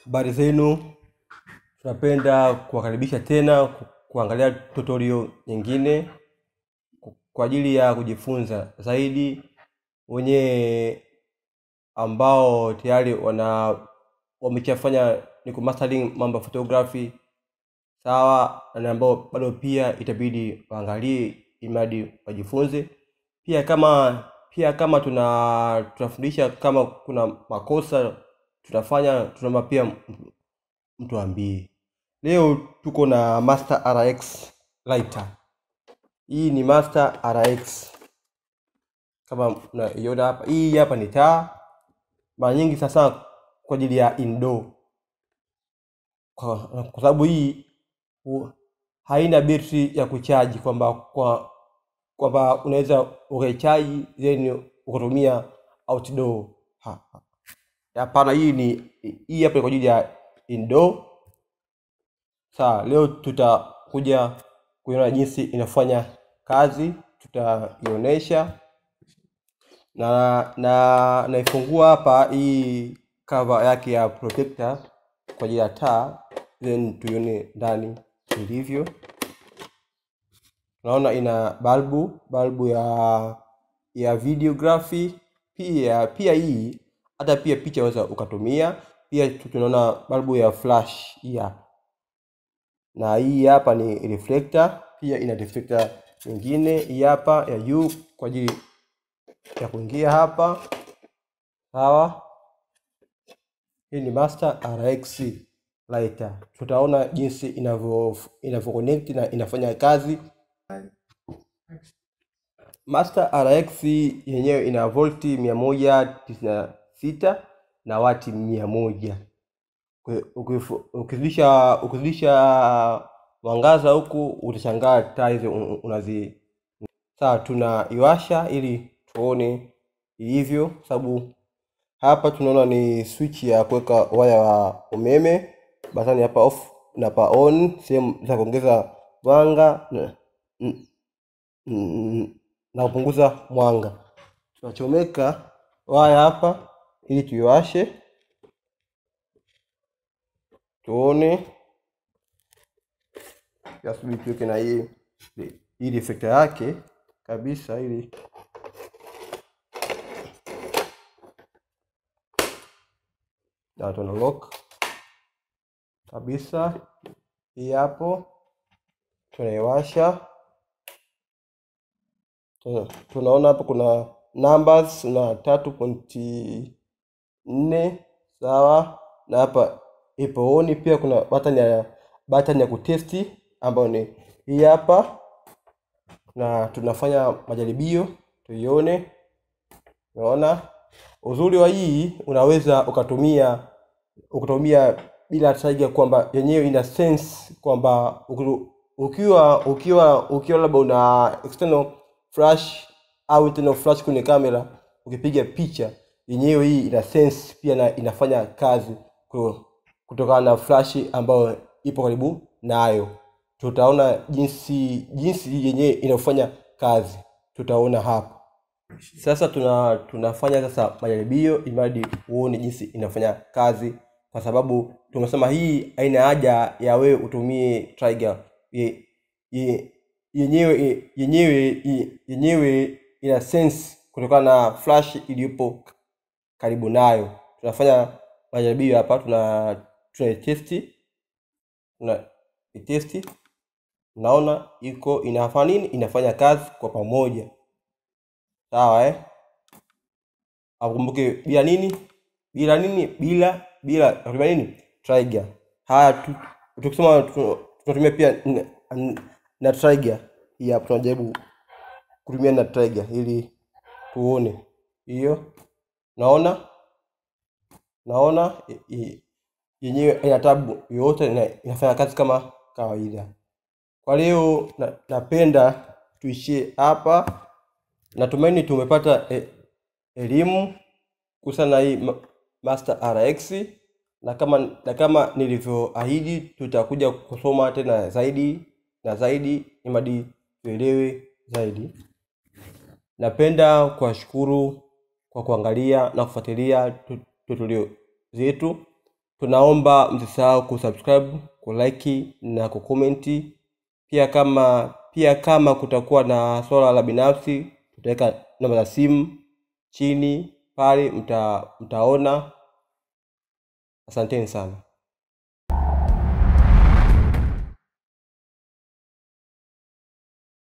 habari zenu tunapenda kuwakaribisha tena ku- kuangalia tutorial nyingine ku- kwa ajili ya kujifunza zaidi wenye ambao tayari wana wameshafanya ni kumastering mambo ya photography sawa na ambao bado pia itabidi waangalie imadi wajifunze pia kama pia kama tuna tunafundisha kama kuna makosa tunafanya tunaomba pia m- mtuambie leo tuko na master rx lighter hii ni master rx kama unaiona hapa hii hapa ni taa mara nyingi sasa kwa ajili ya indoor kwa, kwa sababu hii hu- haina betri ya kuchaji kwamba kwa kwamba unaweza ukaichaji then ukatumia outdoor Ha- ha. hapana hii ni hii hapa ni kwa ajili ya indoor sawa leo tutakuja kuiona jinsi inafanya kazi tutaionyesha na na naifungua hapa hii cover yake ya protector kwa ajili ya taa then tuione ndani ilivyo naona ina balbu balbu ya ya videography pia pia hii hata pia picha unaweza ukatumia pia tu- tunaona balbu ya flash hii hapa na hii hapa ni reflector pia ina reflector nyingine hii hapa ya juu kwa ajili ya kuingia hapa sawa hii ni master rx lighter tutaona jinsi inavyo inavyo connect na inafanya kazi master rx yenyewe ina volti mia moja tisini na sita na wati mia moja Kwe- ukifu- ukizidisha ukizidisha mwangaza huku utashangaa taa hizi un- unazi sawa tunaiwasha ili tuone ilivyo sababu hapa tunaona ni switch ya kuweka waya wa umeme basani hapa off na pa on sehemu za kuongeza mwanga na, n- n- na kupunguza mwanga tunachomeka waya hapa ili tuiwashe tuone yasubiri tuweke na hii hii reflector yake kabisa ili na tuna lock kabisa hii hapo tunaiwasha Tuna- tunaona hapo kuna numbers na tatu pointi nne sawa na hapa ipo on pia kuna button ya button ya kutesti ambayo ni hii hapa na tunafanya majaribio tuione unaona uzuri wa hii unaweza ukatumia ukatumia bila taiga kwamba yenyewe ina sense kwamba ukiru- ukiwa ukiwa ukiwa labda una external flash au internal flash kwenye kamera ukipiga picha yenyewe hii ina sense pia na inafanya kazi ku- kutokana na flash ambayo ipo karibu nayo tutaona jinsi jinsi yenyewe inafanya kazi tutaona hapa sasa tuna tunafanya sasa majaribio imradi uone jinsi inafanya kazi kwa sababu tumesema hii haina haja ya wewe utumie trigger Ye- ye- yenyewe ye- yenyewe ye- yenyewe ina sense kutokana na flash iliyopo karibu nayo tunafanya majaribio hapa tuna tunaitesti tuna itesti unaona iko inafanya nini inafanya kazi kwa pamoja sawa eh akumbuke bila nini bila nini bila bila natumia nini trigger haya tu- tukisema tu- tunatumia pia n- n- na trigger hii hapa tunajaribu kutumia na trigger ili tuone hiyo naona naona i- i- yenyewe haina tabu yoyote ina- inafanya kazi kama kawaida kwa leo na, napenda tuishie hapa natumaini tumepata e, elimu kuhusiana na hii ma- master rx na kama na kama nilivyoahidi tutakuja kusoma tena zaidi na zaidi imadi tuelewe zaidi napenda kuwashukuru kwa kuangalia na kufuatilia tu- tutorial zetu tunaomba msisahau kusubscribe kulike na kukomenti pia kama pia kama kutakuwa na swala la binafsi tutaweka namba za simu chini pale mta, mtaona asanteni sana